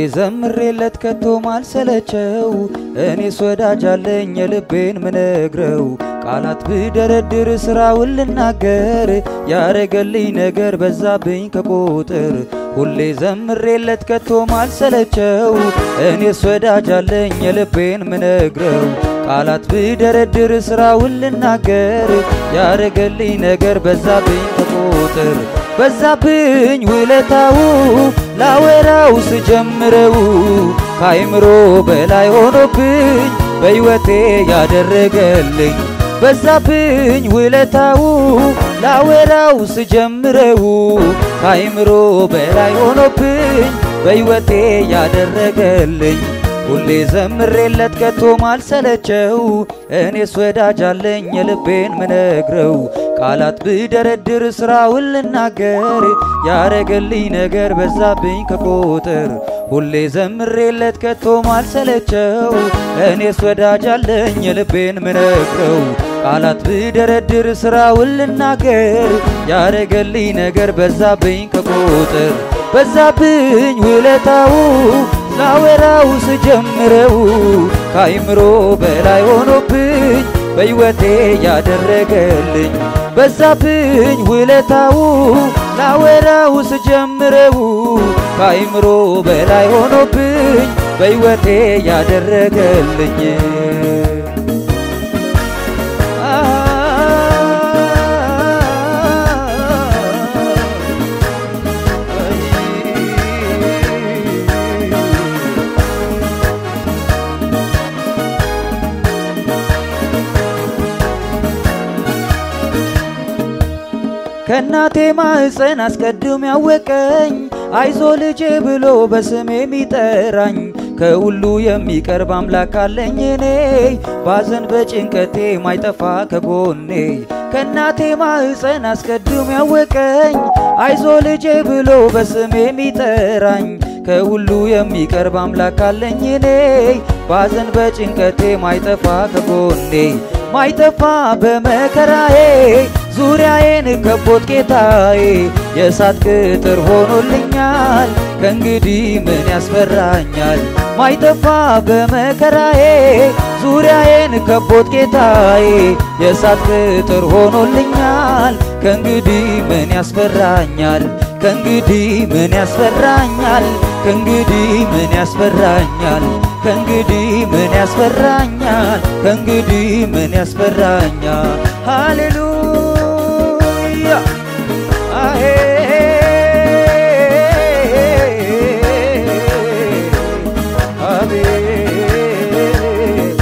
ዘምሬለት ከቶ ማልሰለቸው እኔስ ወዳጅ አለኝ የልቤን ምነግረው ቃላት ብደረድር ስራውን ልናገር ያረገልኝ ነገር በዛብኝ ከቁጥር ሁሌ ዘምሬለት ከቶ ማልሰለቸው እኔስ ወዳጅ አለኝ የልቤን ምነግረው ቃላት ብደረድር ስራውን ልናገር ያረገልኝ ነገር በዛብኝ ከቁጥር በዛብኝ ውለታው ላወራው ስጀምረው ከአይምሮ በላይ ሆኖብኝ በሕይወቴ ያደረገልኝ በዛብኝ ውለታው ላወራው ስጀምረው ከአይምሮ በላይ ሆኖብኝ በሕይወቴ ያደረገልኝ ሁሌ ዘምሬለት ከቶ ማልሰለቸው እኔስ ወዳጅ አለኝ የልቤን ምነግረው ቃላት ብደረድር ስራውን ልናገር ያረገልኝ ነገር በዛብኝ ከቁጥር ሁሌ ዘምሬለት ከቶ ማልሰለቸው እኔስ ወዳጅ አለኝ የልቤን ምነግረው ቃላት ብደረድር ስራውን ልናገር ያረገልኝ ነገር በዛብኝ ከቁጥር በዛብኝ ውለታው ላወራው ስጀምረው ከአይምሮ በላይ ሆኖብኝ በሕይወቴ ያደረገልኝ በዛብኝ ውለታው ላወራው ስጀምረው ከአይምሮ በላይ ሆኖብኝ በሕይወቴ ያደረገልኝ ከእናቴ ማህፀን አስቀድም ያወቀኝ አይዞ ልጄ ብሎ በስሜ የሚጠራኝ ከሁሉ የሚቀርብ አምላክ አለኝ እኔ ባዘን በጭንቀቴ ማይጠፋ ከጎኔ ከእናቴ ማህፀን አስቀድም ያወቀኝ አይዞ ልጄ ብሎ በስሜ የሚጠራኝ ከሁሉ የሚቀርብ አምላክ አለኝ እኔ ባዘን በጭንቀቴ ማይጠፋ ከጎኔ ማይጠፋ በመከራዬ ዙሪያዬን ከቦት ጌታዬ የእሳት ቅጥር ሆኖልኛል ከእንግዲህ ምን ያስፈራኛል? ማይጠፋ በመከራዬ ዙሪያዬን ከቦት ጌታዬ የእሳት ቅጥር ሆኖልኛል ከእንግዲህ ምን ያስፈራኛል? ከእንግዲህ ምን ያስፈራኛል? ከእንግዲህ ምን ያስፈራኛል? ከእንግዲህ ምን ያስፈራኛል? ከእንግዲህ ምን ያስፈራኛል? ሃሌሉያ አሄ አቤት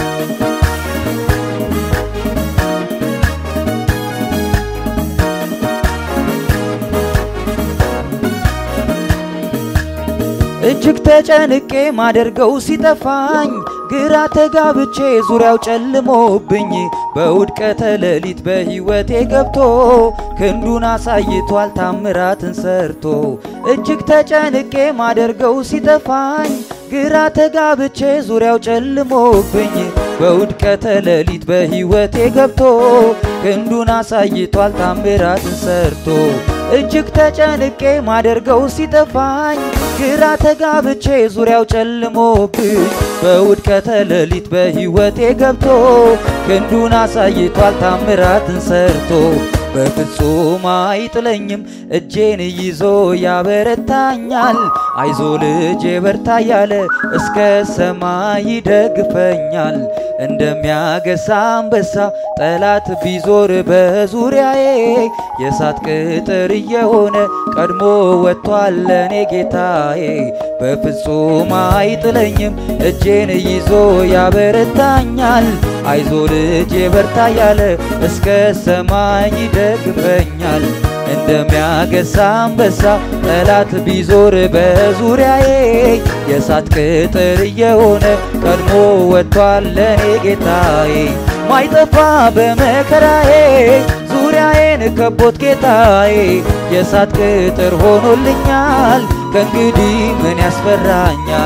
እጅግ ተጨንቄ ማደርገው ሲጠፋኝ ግራ ተጋብቼ ዙሪያው ጨልሞብኝ በውድቀተ ሌሊት በሕይወቴ ገብቶ ክንዱን አሳይቷል ታምራትን ሰርቶ እጅግ ተጨንቄ ማደርገው ሲጠፋኝ ግራ ተጋብቼ ዙሪያው ጨልሞብኝ በውድቀተ ሌሊት በሕይወቴ ገብቶ ክንዱን አሳይቷል ታምራትን ሰርቶ እጅግ ተጨንቄ ማደርገው ሲጠፋኝ ግራ ተጋብቼ ዙሪያው ጨልሞብኝ በውድቀተ ሌሊት በሕይወቴ ገብቶ ክንዱን አሳይቷል ታምራትን ሰርቶ በፍጹም አይጥለኝም እጄን ይዞ ያበረታኛል። አይዞ ልጄ በርታ ያለ እስከ ሰማይ ይደግፈኛል። እንደሚያገሳ አንበሳ ጠላት ቢዞር በዙሪያዬ የእሳት ቅጥር እየሆነ ቀድሞ ወጥቷል ለኔ ጌታዬ። በፍጹም አይጥለኝም እጄን ይዞ ያበረታኛል። አይዞ ልጄ በርታ ያለ እስከ ሰማይ ይደግፈኛል። እንደሚያገሳ አንበሳ ጠላት ቢዞር በዙሪያዬ የእሳት ቅጥር እየሆነ ቀድሞ ወጥቷል ለኔ ጌታዬ። ማይጠፋ በመከራዬ ዙሪያዬን ከቦት ጌታዬ የእሳት ቅጥር ሆኖልኛል። ከእንግዲህ ምን ያስፈራኛል?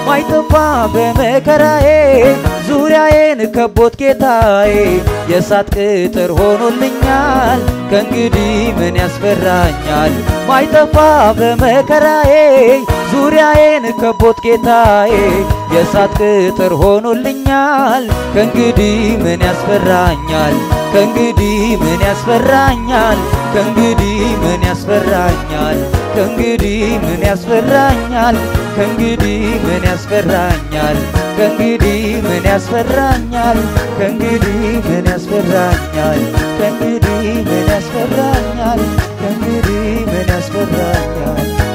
ማይጠፋ በመከራዬ ዙሪያዬን ከቦት ጌታዬ የእሳት ቅጥር ሆኖልኛል ከእንግዲህ ምን ያስፈራኛል? ማይጠፋ በመከራዬ ዙሪያዬን ከቦት ጌታዬ የእሳት ቅጥር ሆኖልኛል ከእንግዲህ ምን ያስፈራኛል? ከእንግዲህ ምን ያስፈራኛል? ከእንግዲህ ምን ያስፈራኛል? ከእንግዲህ ምን ያስፈራኛል? ከእንግዲህ ምን ያስፈራኛል? ከእንግዲህ ምን ያስፈራኛል? ከእንግዲህ ምን ያስፈራኛል? ከእንግዲህ ምን ያስፈራኛል? ከእንግዲህ ምን ያስፈራኛል?